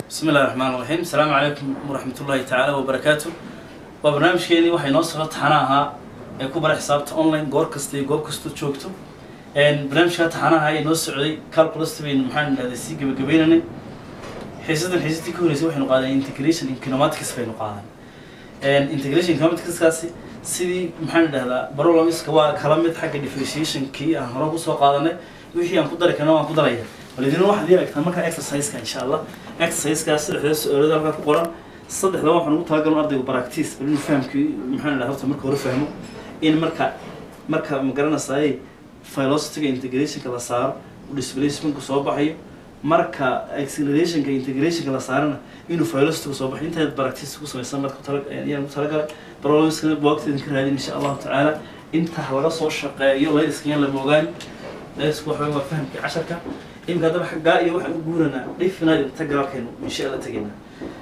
bismi illahi raxmaan raxiim asalaamu calaykum waraxmat ullahi tacaala wabarakaatu waa barnaamijkeenii waxay noo socdo taxana ahaa ee ku bara xisaabta online goor kasta iyo goob kastoo joogto barnaamijka taxanaha ee noo socday calculus baynu maxaan idhahday sii gabagabeynanay xiisadan xiisadii ka horreysay waxaynu qaadan integration economatics baynu qaadan integration economatics-kaasi sidii maxaan idhahdaa barolamiska waa kala mid xagga differentiationkii aan hore kusoo qaadanay wixii aan ku dari karna waan ku daraya walidina waxaad ii aragtaa markaa exercise-ka insha allah exercise-kaas saddexda su-aalada halkaa ku qoran saddexda waxaan ugu talagalno ardaygu practice bal inuu fahamkii maxaan idhahdaa horta marka hore fahmo in marka marka ma garanaysaay philosophiga integrationka la saaro uu displacementku soo baxayo marka accelerationka integrationka la saarana inuu philosophiga soo baxayo intaad practice ku samaysan marka tala- ayaan ku talagalay problemskana waqtidan ka raadin insha allahu tacaala inta laga soo shaqeeyo laydiskayaan lama ogaan laydisku waxa waa fahamkii casharka imika haddaba xaggaa iyo waxaan u guuranaa dhifinaad inta garabkeenu insha alla tegaynaa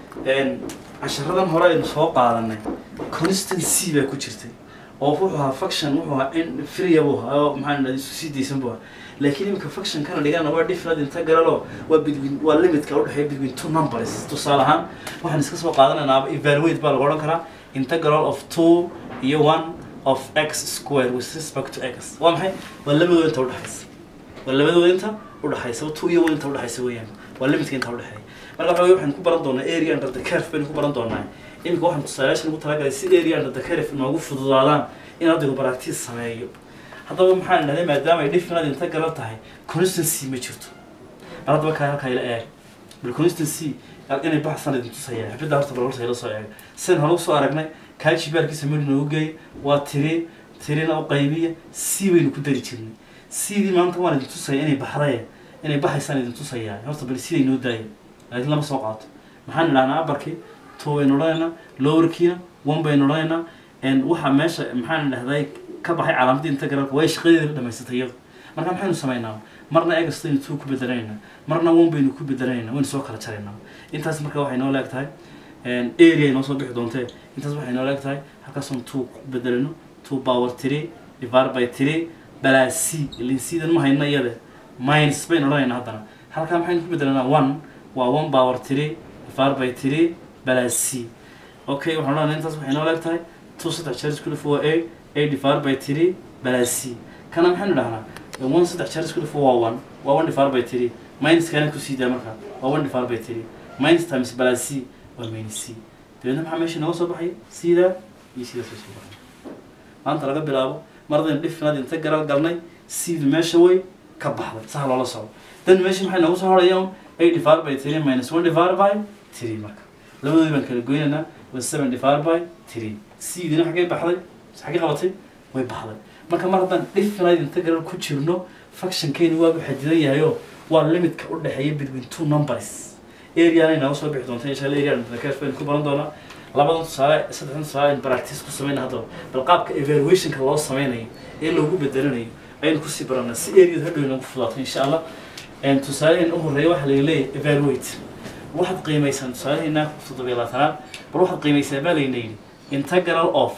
casharadan hore aynu soo qaadanay constancy baa ku jirtay oo wuxuu ahaa faction wuxuu ahaa in freya buu ahaa oo maxaan idhahda isu sii daysan buu ahaa laakiin imika faction kana dhigana waa different integralo waa between waa limitka udhexeeya between two numbers tusaale ahaan waxaan iska soo qaadanaynaa evaluate baa lagu odhan karaa integral of two iyo one of x square with respect to x waa maxay waa labadooda inta udhexaysa waa labadooda inta udhexaysa two iyo one inta udhexaysa weeyaan waa limitka inta udhexeeya marka waxa weye waxaan ku baran doonaa area under the curve baynu ku baran doonaa imika waxaan tusaalayaashan ugu talagalay si area under the curve noogu fududaadaan in ardaygu practice sameeyo haddaba maxaan idhahday maadaama ay different integral tahay constancy ma jirto bal haddaba kaa halkaa ila eeg bal constancy inay baxsan idin tusaya xibidda horta bal horta ila soo eeg sidan hore usoo aragnay kaa jibaarkiisa mari noogu geey waa tiri tirina u qaybiya c baynu ku dari jirnay cdii maanta waan idin tusaya inay baxday inay baxaysaan idin tusayaa horta bal siday noo daaya laakiin lama soo qaato maxaan idhahnaa abarkii two baynu odhanaynaa lowerkiina one baynu odhanaynaa waxaa meesha maxaan idhahday ka baxay calaamadii integralka way shaqadeeda dhamaysatay iyadu marka maxaynu samaynaa marna egastaynu two ku bedelanaynaa marna one baynu ku bedelanaynaa waynu soo kala jaraynaa intaas marka waxay noo leeg tahay area ay noo soo bixi doontee intaas waxay noo leeg tahay halkaasoon two ku bedelano two power three divided by three balaa c ilin sidan ma hayno iyade minus baynu odhanaynaa haddana halkaa maxaynu ku bedelanaa one waa one power three divided by three balaa c okay waxaan odhanaa intaas waxay noo leeg tahay two saddex jeer isku dhif waa a a divided by three balaa c kana maxaynu dhahnaa one saddex jeer isku dhif waa one waa one divided by three minus kana kusii daa markaa waa one divided by three minus times balaa c waa minus c dabeedna maxaa meesha nooga soo baxay sidaa iyo sidaas way soo baxay maanta laga bilaabo maradaynu dhifinaad inta garal galnay cdu meesha way ka baxday saha loola socdo dan meesha maxay noogu soo horayaan a divided by three minus one divided by three marka labadoodii baan kala goynaynaa was seven divided by three cdina xaggay baxday xaggay qabatay way baxday marka mar haddaan dhifinaad inta garal ku jirno factionkeeni waabu xadidan yahayo waa limitka u dhexeeya between two numbers areana inooga soo bixi doonta insha alla area dakef baynu ku baran doonaa labadan tusaale saddexdan tusaale aynu practice ku samayna haddaba bal qaabka evaluationka loo sameynayo ee loogu bedelanayo ayaynu kusii baranaa si areada hadhow inagu fudaato insha allah tusaaleheen u horreeya waxaa laga leeyahay evaluate waxaad qiimaysaan tusaaleheena toddobiyo labaatanaad bal waxaad qiimaysaa baa layna yidhi integral of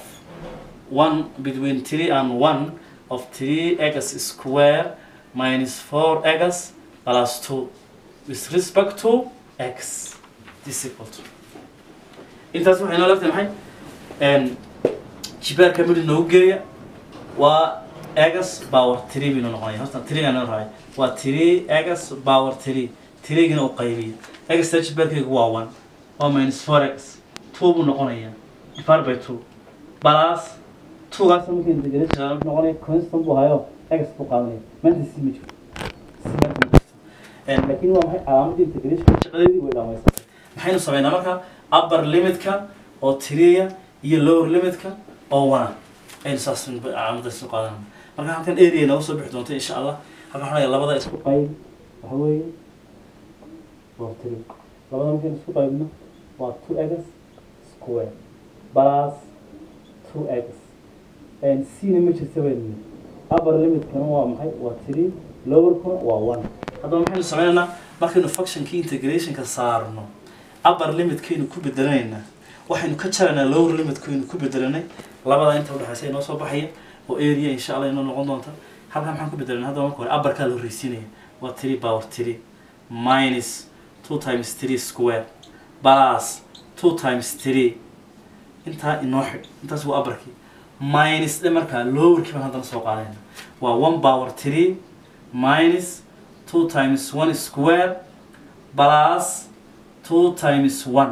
one between three and one of three x square minus four x plus two with respect to x this equal to intaas waxay noo leegtahay maxay jibaarka midi noogu geeya waa egas power three baynu noqonaya horta three aan rahay waa three egas power three threegina u qaybiya egasta jibaarkaygu waa one waa minus four x two buu noqonaya divided by two plus twogaas markii integration noqonaya constant buu hayo egas buu qaadanaya maanta c ma jiro c maanta ma jirto laakiin waa maxay calaamadii integration shaqadeedii way dhamaysatay maxaynu sameynaa marka upper limitka oo tiriya iyo lower limitka oo wana aynu saas calaamadaas u qaadanaa marka halkan area nooga soo bixi doonta insha allah halkan waxaa labada isku qayb waxa weeye waa tiri labada markaynu isku qaybno waa two eggs square plus two eggs cna ma jirta baynu upper limitkana waa maxay waa three lowerkuna waa one haddaba maxaynu sameynaynaa markaynu functionkii integrationka saarno upper limitkaynu ku bedelanaynaa waxaynu ka jaraynaa lower limitkaynu ku bedelanay labada inta udhexaysa inoo soo baxaya oo area insha allah inoo noqon doonta halkan maxaan ku bedelanay haddaba marka hore upperkaa la horreysiinaya waa three power three minus two times three square plus two times three intaa inoo xidh intaas waa abarkii minus dhe markaa lowerkii baan haddana soo qaadayna waa one power three minus two times one square plus two times one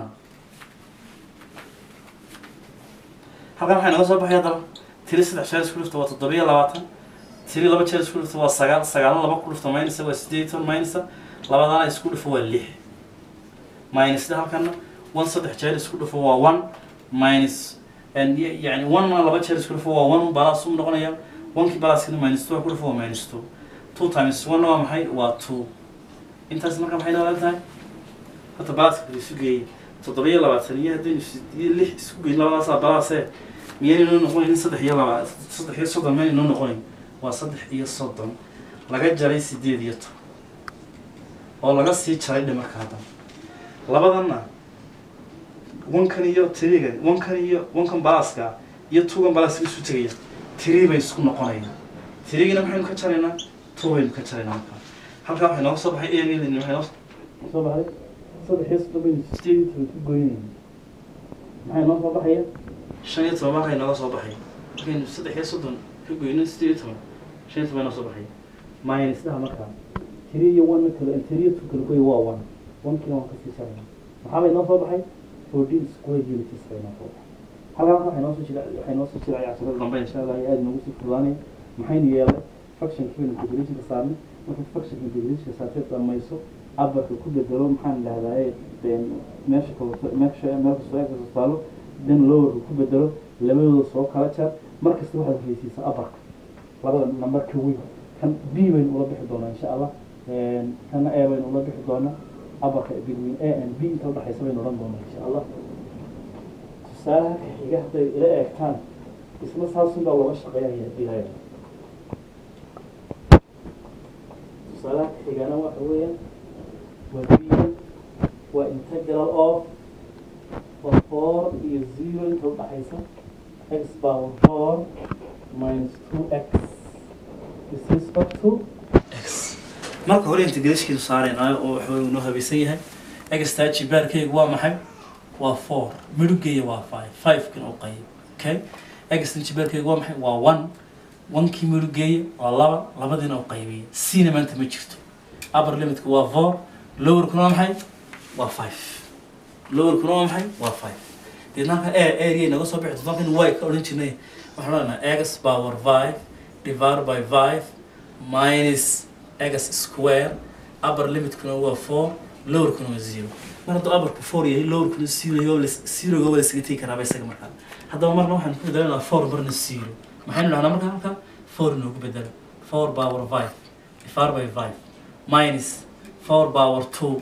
halkan waxay naga soo baxay haddaba tiri saddex jeer isku dhufta waa toddobiyo labaatan tiri laba jeer isku dhufta waa sagaal sagaalna laba ku dhufta minusa waa sideed iyo toban minusa labadana isku dhufo waa lix minusda halkana one saddex jeer isku dhufo waa one minus and y- yani one laba jeer isku dhufo waa one balas u noqonaya onekii balaskina minus two ku dhufo waa minus two two times one waa maxay waa two intaas marka maxay noolan tahay horta balaska bal isu geeyey toddoba iyo labaatan iyo haddaynu sid- iyo lix isku geyn labadaasaa balaase miyayna inoo noqonayn saddex iyo laba saddex iyo soddon mayna inoo noqonayn waa saddex iyo soddon laga jaray sideed iyo toban oo laga sii jaray dhimarka haddana labadanna wankan iyo tiriga wankan iyo wankan balaska iyo tugan balaska isu tegaya tiri bay isku noqonayaan tirigina maxaynu ka jaraynaa two baynu ka jaraynaa markaa halkaa waxay nooga soo baxay erin waxay noo soo baxay saddex iyo soddon baynu sideed iyo toban ku goynayna maxay noo soo baxaya shan iyo toban markay nooga soo baxay markaynu saddex iyo soddon ka goyno sideed iyo toban shan iyo toban noo soo baxay minus dhaha markaa tiri iyo one kale tiri iyo two kale goy waa one onkina waan kasii jarayna maxaa bay noo soo baxay fourteen square units bay noo soo baxay halkaa marka waxay noo soo jira waxay noo soo jiraya casharada dambe insha allah ay aada noogu sii fududaanaya maxaynu yeelay functionka baynu integrationka saarnay marka functionka integrationka saarteed dhamayso abarka ku bedelo maxaan idhahdaa meesha kaleto meesha meel kastoo eegkasta taalo then lowerka ku bedelo labadooda soo kala jar mar kasta waxaad haysiisaa abarka labada nambarka weyn kan b baynu ula bixi doonaa insha allah kana a baynu ula bixi doonaa abarka between a and b inta udhexaysa baynu odhan doonaa insha allah tusaalaha ka xiga hadday ila eegtaan isna saasun baa looga shaqeynaya ilaahay tusaalaha ka xigana waxa weeyaan waa biyan waa integral of waa four iyo zero inta udhaxaysa x power four minus two x is respect to x marka hore integrationkiisu saaraynayo oo waxa uu noo habaysan yahay extaa jibaarkaygu waa maxay waa four midhugeeya waa five five-kina u qayb okay extan jibaarkaygu waa maxay waa one one-kii midhugeeya waa laba labadiina u qaybiya cna maanta ma jirto upper limitka waa four lowerkuna waa maxay waa five lowerkuna waa maxay waa five deedna halka a area naga soo bixi doonta halkan y ka odhan jirnay waxaan odhanaa x power five divided by five minus x square upper limitkuna waa four lowerkuna waa zero mar hadduu upperku four yahay lowerkuna zero zeroga waa lasaga tegi karaaba isaga markaa haddaba marna waxaan ku bedelanaa four marna zero maxaynu dhahnaa marka halka four inoogu bedelo four power five divided by five minus four power two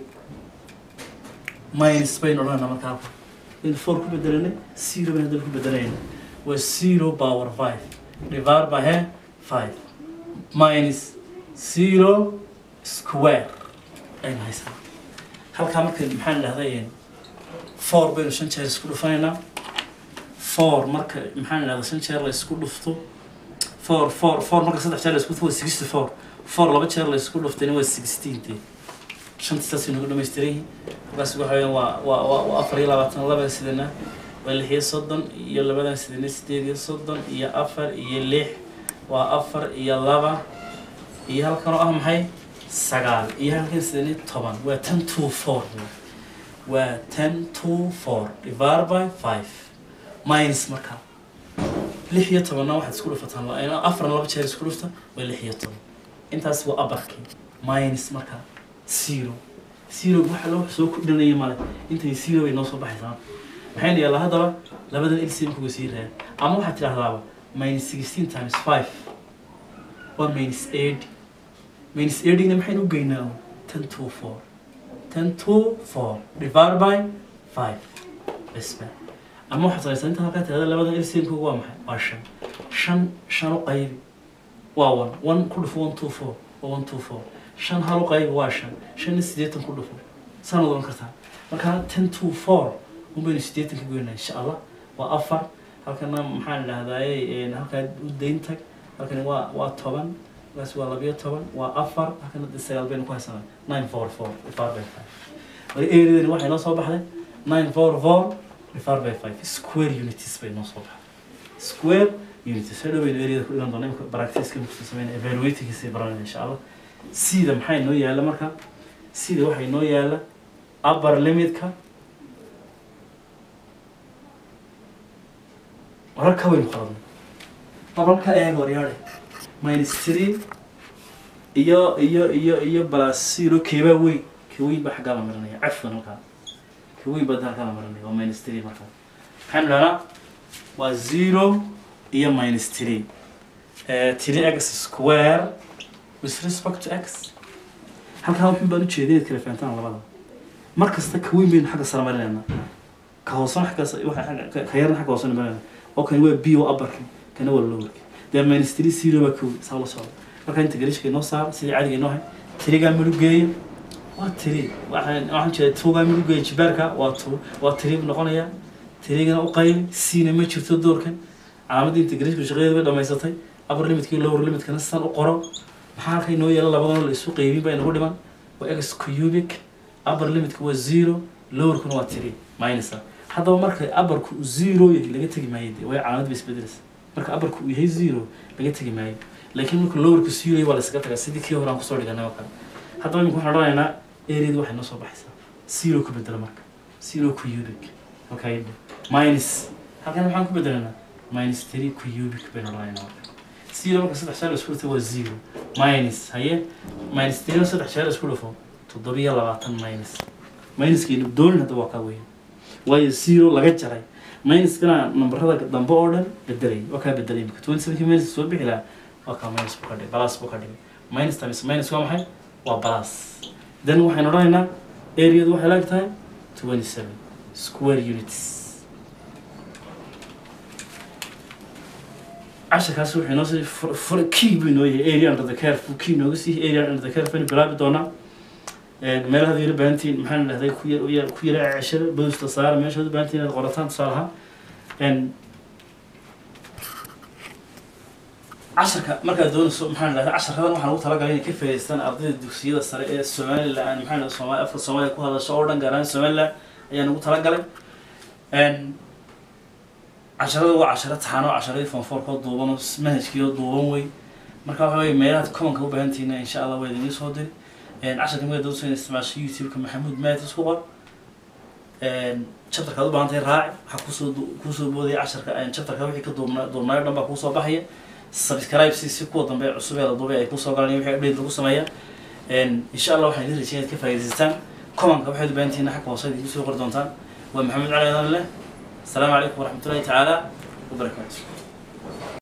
minus baynu odhanaa marka halka in four ku bedelanay zero baynu haddana ku bedelayna waa zero power five divided by he five minus zero square aynu haysanaa halkaa marka maxaan idhahday four baynu shan jeer isku dhufanaynaa four marka maxaan idhahdaa shan jeer la isku dhufto four four four marka saddex jeer la isku dhufto waa sixty four four laba jeer la isku dhuftayna waa sixteen dee shantii saas inagu dhamaystiran yihiin markaas waxa weeyaan waa waa waa waa afar iyo labaatan laba sidana waa lix iyo soddon iyo labadan sidana sideed iyo soddon iyo afar iyo lix waa afar iyo laba iyo halkan oo ah maxay sagaal iyo halkan sidani toban waa ten two four waa ten two four divided by five minus markaa lix iyo tobanna waxaad isku dhufataan la- afarna laba jeer isku dhufta waa lix iyo toban intaas waa abarkii minus markaa zero zero waxa loo soo kordhinaya male intay zero bay noo soo baxaysaa maxaynu yeelaa haddaba labadan lcm kuga sii raad ama waxaad tidhahdaaba minus sixteen times five waa minus eight minus eightyna maxaynu u geynaa ten two four ten two four divided by five bisba ama waxaad samaysaa inta halkaa tirahda labadan lcm kuga waa maxay waa shan shan shan u qaybi waa one one ku dhufo one two four waa one two four shan hal u qaybi waa shan shanna siddeetan ku dhufo saan odan kartaa markaa ten two four un baynu siddeetan ka goynaa insha allah waa afar halkana maxaan idhahdaaye halkaa u dayn tag halkani waa waa toban halkaas waa labiyo toban waa afar halkana de sagaal baynu ku haysanaa nine four four divided by five areadani waxay noo soo baxday nine four four divided by five square unities bay noo soo baxday square unities hadhow baynu areada ku dhigan doona imika practice-ka muxuu sameynaya evaluatingkiisa baranaya insha allah sida maxay noo yaala marka sida waxay noo yaala upper limitka wararka waynu qaladnay wararka eeg waryaare minus three iyo iyo iyo iyo plus zero keebaa weyn ka weyn baa xaggaa la marinaya cafwan halkaa ka weyn baa halkaa la marinaya waa minus three markaa maxaynu dhahnaa waa zero iyo minus three Eh, three x square with respect to x halkaa wuxun baan ujeedinayd kala fahantaan labada mar kasta ka weyn baynu xagga sare marinaynaa ka hoosena xaggaas waxa xagga- ka- ka yarna xagga hoosena marinayna oo kani waa b oo upperki kana waa lowerki dee minus three zero baa ka weyn saa la socda marka inta garishka inoo saar sidii caadiga inoo hay tirigaa midhugeeya waa tiri waxaan waxaan jeeda tuugaa midhugeeya jibaarka waa tu waa tiri buu noqonayaa tirigana u qayli siina ma jirto doorkan calaamadda integrashka shaqadeeda bay dhamaysatay upper limitka iyo lower limitkana sidan u qoro maxaa halkay noo yeela labadana la isu qaybin baa inagu dhiman waa x cubic upper limitka waa zero lowerkuna waa tiri minus ah haddaba marka upperku uu zero yahay laga tegi maayo dee way calaamad bay isbedelaysa marka upperku uu yahay zero laga tegi maayo laakiin marka lowerku zero yahay waa la iskaga tagaa sidii kii hore aan kusoo dhiganay oo kale haddaba imika waxaan odhanaynaa areada waxay noo soo baxaysaa zero ku bedela marka zero cubic halkaa yidhi minus halkan maxaan ku bedelaynaa minus three cubic baynu odhanaynaa marka zero marka saddex jeer la isku dhufto waa zero minus haye minus three saddex jeer la isku dhufo toddobiyo labaatan minus minuskaynu doonin hadda waa kaa weyn waayo zero laga jaray minuskana nambarada dambe oo dhan bedelay waa kaa bedelay imika twenty sevenki minus soo bixi lahaa waa kaa minus buu ka dhigay balas buu ka dhigay minus times minus waa maxay waa balas then waxaynu odhanaynaa areadu waxay laag tahay twenty seven square units casharkaas wuxuu inoo sii fur- fur key buu inoo yahay area under the curve buu key inooga sii area under the curve baynu bilaabi doonaa Een, meelaha yara baahantiin maxaan dhahday ku yar- yar- ku yara ceshada boosta saara meeshaad u baahantiin inaad qorataan tusaalaha Een, casharka markaad doonayso maxaan dhahday casharkadan waxaan ugu talagalay inay ka faa'iidaystaan ardayda dugsiyada sare ee somaliland maxaan dhahday soomaali afka soomaaliya ku hadasho oo dhan gaar ahaan somaliland ayaan ugu talagalay Een, casharada waa casharo taxano casharadii fonfoorkoo duuban oo manhajkiioo duuban wey marka waxa weye meelahaad commonka u baahantihiina insha allah waa idinii soo diri casharka magaad dawsa in isticmaasho youtube-ka maxamuud maad isku qor chapterkaad u baahan tahay raaci waxaa kusoo du- kusoo boodaya casharka chapterka wixii ka duubna duubnaayo dhan baa kuusoo baxaya subscribe si si kuwa dambe cusub ee la duubay ay kusoo galaan wixii update lagu sameeya insha allah waxaan idin rajeynayaa inaad ka faa'iidaysataan commonka waxaad u baahan tihiin xagga hoose idinku soo qori doontaan waa maxamed cali adan leh السلام عليكم ورحمة الله تعالى وبركاته